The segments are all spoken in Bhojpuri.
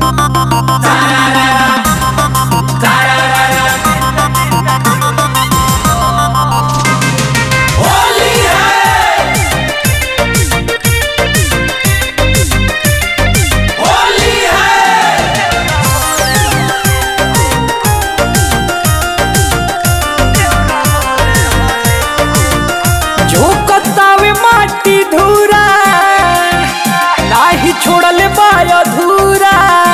झोकतावे माटी धूरा नाही छोड़ले बाय अधूरा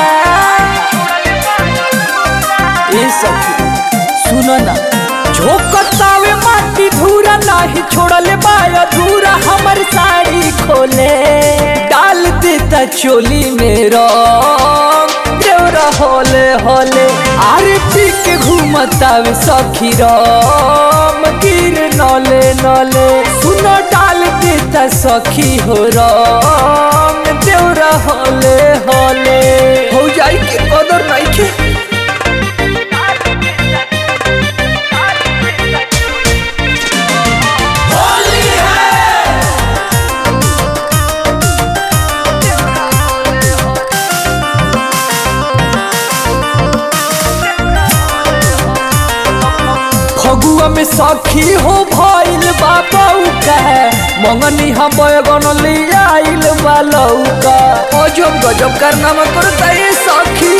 ए सखी सुनो ना झोकतावे माटी धूरा नाही छोड़ले बाय अधूरा हमर साड़ी खोले डाल देता चोली में रंग देवरा होले होले आरे पी के घूमतावे सखी राम गिर नले नले सुनो डाल देता सखी हो राम देवरा होले होले हो जाई के कदर नहीं के फगुआ में सखी हो भइल बाबा का मंगनी हम बैगन ले आइल बा लौका अजब गजब कारनामा करता ये सखी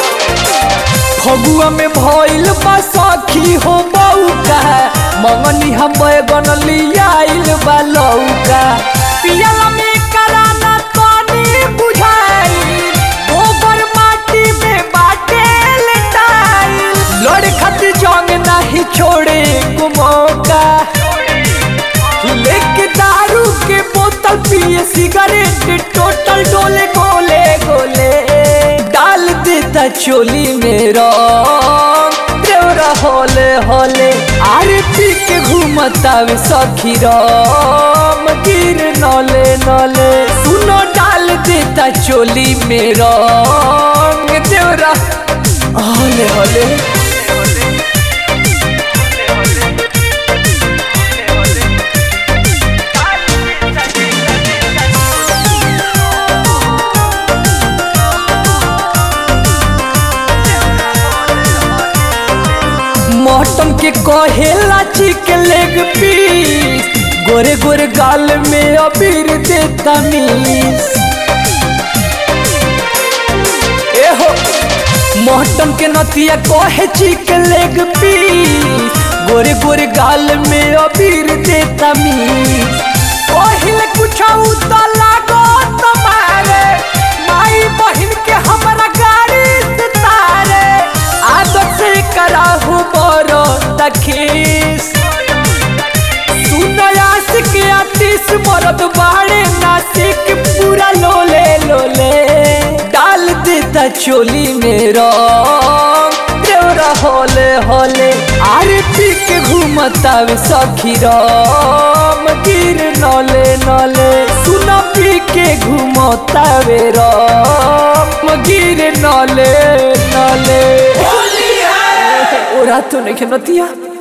फगुआ में भइल बा सखी हो बौका मंगनी हम बैगन ले आइल बा लौका पियल में कराना पानी बुझाई गोबर माटी में बाटे लटाई लड़ खातिर जंग नहीं छोड़े को मौका लेके दारू के बोतल पिए सिगरेट टोटल डोले गोले गोले डाल देता चोली में रंग देवरा होले होले आरे पी के घूमतावे सखी राम गिर नले नले सुनो डाल देता चोली में रंग देवरा होले होले मटन के कहेला चिकन लेग पीस गोरे गोरे गाल में अबीर देता मीस एहो मटन के नतिया कहे चिकन लेग पीस गोरे गोरे गाल में अबीर देता मीस कहिले कुछ तो लागो तुम्हारे माई बहन के हमरा गाड़ी से तारे आदत से कराहू बरो तखीस सुनयास के आतिश मरद बाड़े नासिक पूरा लोले लोले डाल देता चोली में रंग देवरा होले होले आरे पी के घूमतावे सखी राम गिर नले नले सुना पी के घूमतावे राम गिर नले नले ओरा तो नहीं नतिया